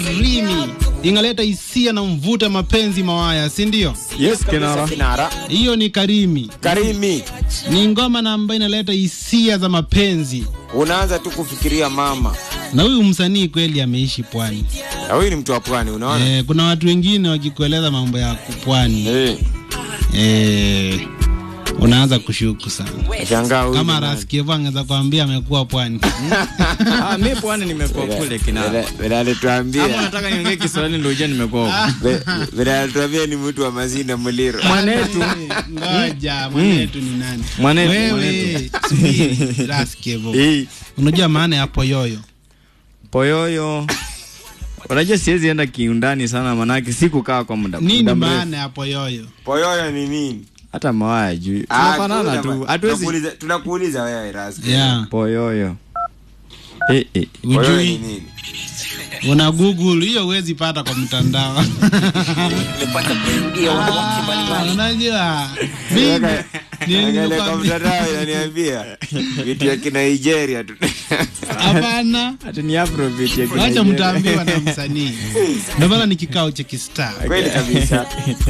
Rimi ingaleta hisia na mvuta mapenzi mawaya, si ndio? Yes, Kinara. Kinara. Hiyo ni Karimi, Karimi. ni ngoma na ambayo inaleta hisia za mapenzi, Unaanza tu kufikiria mama. na huyu msanii kweli ameishi pwani. Na huyu ni mtu wa pwani, unaona? Eh, kuna watu wengine wakikueleza mambo ya pwani Eh. eh, unaanza kushuku sana. Shangaa huyu. Kama ni nani? Raskieva angeza kuambia amekuwa pwani. Ah, mi pwani nimekuwa kule Kinara. Vile- Vile alituambia. Ama unataka niongee Kiswahili ndio uje nimekuwa huko. Ve- Vile alituambia ni mtu wa Mazinda Muliro. Mwanetu. Ngoja, mwanetu ni nani? Mwanetu, Wewe, subiri, Raskieva. Eh, Unajua maana ya poyoyo? Poyoyo. Unajua siwezi enda kiundani sana manake sikukaa kwa muda Nini muda mrefu. maana ya poyoyo? Poyoyo ni nini? Hata mawaya juu. Ah, Tunafanana kuna tu. ma- Hatuwezi tunakuuliza- Tunakuuliza wewe Raski. Yeah. Poyoyo. Eh, eh. Poyoyo ni Ujui, nini? una Google hiyo huwezi pata kwa mtandao. Ah, Unajua mimi Angalia kwa nilikwambia mtandao inaniambia vitu ya kina Nigeria tu. hapana. Hata ni Afrobeat ya Wacha Kinigeria. mtaambiwa na msanii. Ndio maana ni kikao cha kistaa. Kweli kabisa.